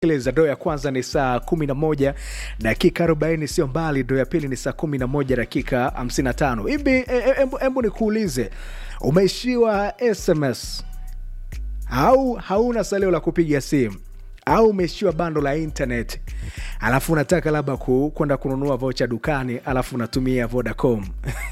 Sikiliza, doo ya kwanza ni saa 11 dakika 40, sio mbali. Doo ya pili ni saa 11 dakika 55. Hivi hebu nikuulize, umeishiwa SMS au hauna salio la kupiga simu au umeishiwa bando la internet, alafu unataka labda ku, kwenda kununua vocha dukani, alafu unatumia Vodacom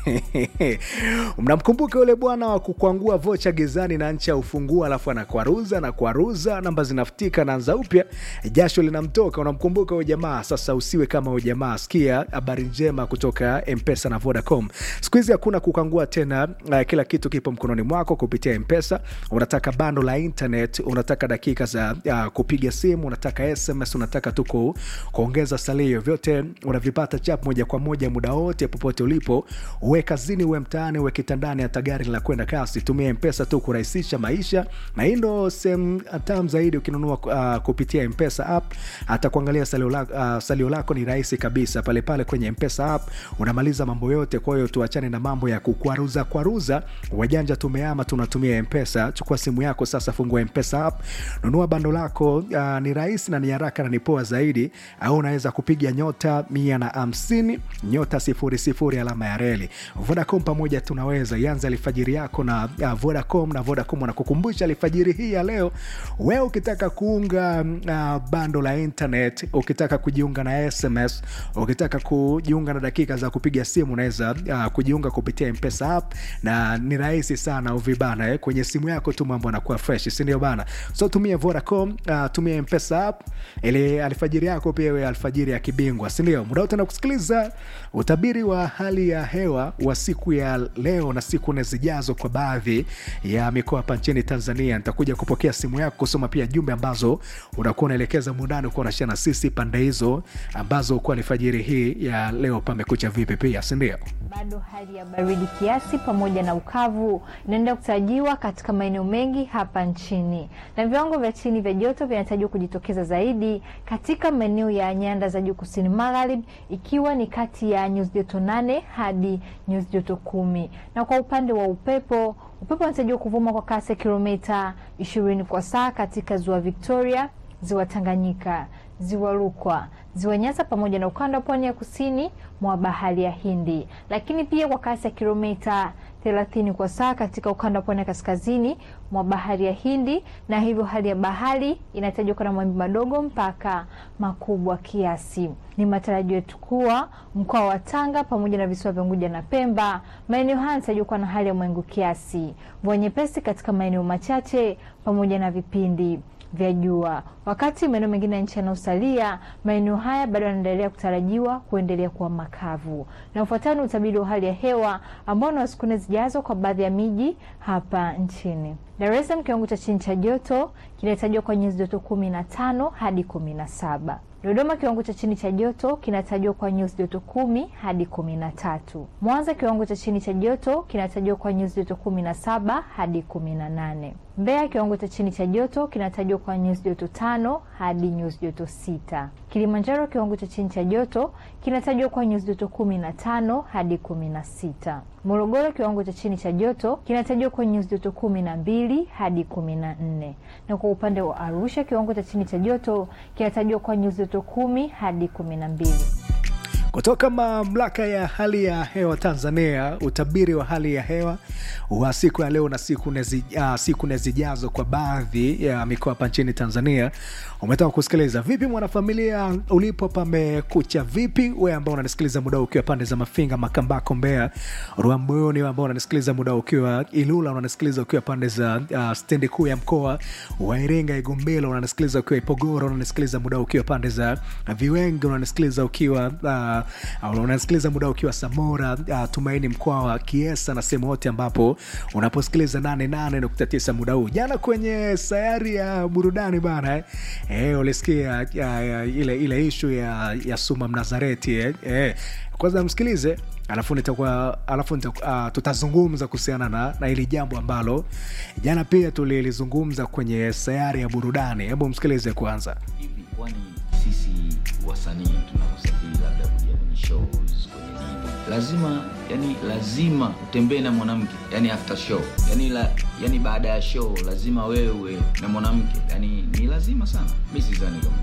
mnamkumbuka yule bwana wa kukwangua vocha gizani na ncha ufungua, alafu anakwaruza na kwaruza, namba zinafutika, naanza upya, jasho linamtoka. Unamkumbuka huyo jamaa? Sasa usiwe kama huyo jamaa. Sikia habari njema kutoka Mpesa na Vodacom. Siku hizi hakuna kukangua tena, uh, kila kitu kipo mkononi mwako kupitia Mpesa. Unataka bando la internet, unataka dakika za uh, kupiga simu, unataka SMS, unataka tu ku- kuongeza salio, vyote unavipata chap moja kwa moja muda wote popote ulipo, uwe kazini, uwe mtaani, uwe kitandani, hata gari la kwenda kasi, tumia Mpesa tu kurahisisha maisha, na hii ndo sehemu tam zaidi ukinunua uh, kupitia Mpesa app. Hata kuangalia salio, la, uh, salio lako ni rahisi kabisa pale pale kwenye Mpesa app, unamaliza mambo yote. Kwa hiyo tuachane na mambo ya kukwaruza kwaruza, wajanja tumeama, tunatumia Mpesa. Chukua simu yako sasa, fungua Mpesa app, nunua bando lako. Uh, ni rahisi na ni haraka na ni poa zaidi, au unaweza kupiga nyota mia na hamsini nyota sifuri sifuri alama ya reli. Vodacom pamoja tunaweza. Ianza alfajiri yako na uh, Vodacom na Vodacom wanakukumbusha alfajiri hii ya leo, wewe ukitaka kuunga uh, bando la internet, ukitaka kujiunga na SMS, ukitaka kujiunga na dakika za kupiga simu, unaweza uh, kujiunga kupitia Mpesa app na ni rahisi sana uvibana eh, kwenye simu yako tu mambo yanakuwa fresh, si ndio bana? So tumia Vodacom, uh, tumia Mpesa app ili alfajiri yako pia iwe alfajiri ya kibingwa, si ndio? Muda wote na kusikiliza utabiri wa hali ya hewa wa siku ya leo na siku nne zijazo kwa baadhi ya mikoa hapa nchini Tanzania. Nitakuja kupokea simu yako kusoma pia jumbe ambazo unakuwa unaelekeza mundani ukuwa unashia na sisi pande hizo ambazo ukuwa alfajiri hii ya leo pamekucha vipi pia, si ndio? Bado hali ya baridi kiasi pamoja na ukavu inaendelea kutarajiwa katika maeneo mengi hapa nchini, na viwango vya chini vya joto vinatarajiwa kujitokeza zaidi katika maeneo ya nyanda za juu kusini magharibi, ikiwa ni kati ya nyuzi joto nane hadi nyuzi joto kumi. Na kwa upande wa upepo, upepo unatarajiwa kuvuma kwa kasi ya kilomita ishirini kwa saa katika ziwa Victoria, ziwa Tanganyika, ziwa Rukwa, ziwa Nyasa pamoja na ukanda wa pwani ya kusini mwa bahari ya Hindi, lakini pia kwa kasi ya kilomita 30 kwa saa katika ukanda wa pwani ya kaskazini mwa bahari ya Hindi, na hivyo hali ya bahari inatajwa kuwa na mawimbi madogo mpaka makubwa kiasi. Ni matarajio yetu kuwa mkoa wa Tanga pamoja na visiwa vya Unguja na Pemba, maeneo haya yanatajwa kuwa na hali ya mawingu kiasi, mvua nyepesi katika maeneo machache pamoja na vipindi vya jua. Wakati maeneo mengine ya nchi yanayosalia, maeneo haya bado yanaendelea kutarajiwa kuendelea kuwa makavu. Na ufuatao ni utabiri wa hali ya hewa ambao na siku nne zijazo kwa baadhi ya miji hapa nchini. Dar es Salaam, kiwango cha chini cha joto kinatajwa kwa nyuzi joto kumi na tano hadi kumi na saba. Dodoma kiwango cha chini cha joto kinatajwa kwa nyuzi joto kumi hadi kumi na tatu. Mwanza kiwango cha chini cha joto kinatajwa kwa nyuzi joto kumi na saba hadi kumi na nane. Mbeya kiwango cha chini cha joto kinatajwa kwa nyuzi joto tano hadi nyuzi joto sita. Kilimanjaro kiwango cha chini cha joto kinatajwa kwa nyuzi joto kumi na tano hadi kumi na sita. Morogoro kiwango cha chini cha joto kinatajwa kwa nyuzi joto kumi na mbili hadi kumi na nne na kwa upande wa Arusha kiwango cha chini cha joto kinatajwa kwa nyuzi joto kumi hadi kumi na mbili. Kutoka mamlaka ya hali ya hewa Tanzania, utabiri wa hali ya hewa wa siku ya leo na siku nne zi- ah, siku nne zijazo kwa baadhi ya mikoa hapa nchini Tanzania. Umetoka kusikiliza vipi, mwanafamilia ulipo, pamekucha vipi? Wewe ambao unanisikiliza muda huu ukiwa pande za Mafinga, Makambako, Mbeya, Rwamboni, ambao unanisikiliza muda huu ukiwa Ilula, unanisikiliza ukiwa pande za uh, stendi kuu ya mkoa wa Iringa, Igombelo, unanisikiliza ukiwa Ipogoro, unanisikiliza muda huu ukiwa pande za Viwenge, unanisikiliza ukiwa uh, unasikiliza muda ukiwa Samora, uh, Tumaini, mkoa wa Kiesa na sehemu yote ambapo unaposikiliza 88.9 muda huu. Jana kwenye sayari ya burudani bana eh, eh, ulisikia uh, ile, ile ishu ya, ya Suma Mnazareti eh, eh. Kwanza msikilize alafu nitakuwa alafu nita, uh, tutazungumza kuhusiana na, na hili jambo ambalo jana pia tulilizungumza kwenye sayari ya burudani. Hebu msikilize kwanza. hivi kwani sisi wasanii tunaposafiri labda kuja kwenye shows kwenye nini lazima yani lazima utembee na mwanamke yani after show yani, la, yani baada ya show lazima wewe na mwanamke yani ni lazima sana mi sidhani kama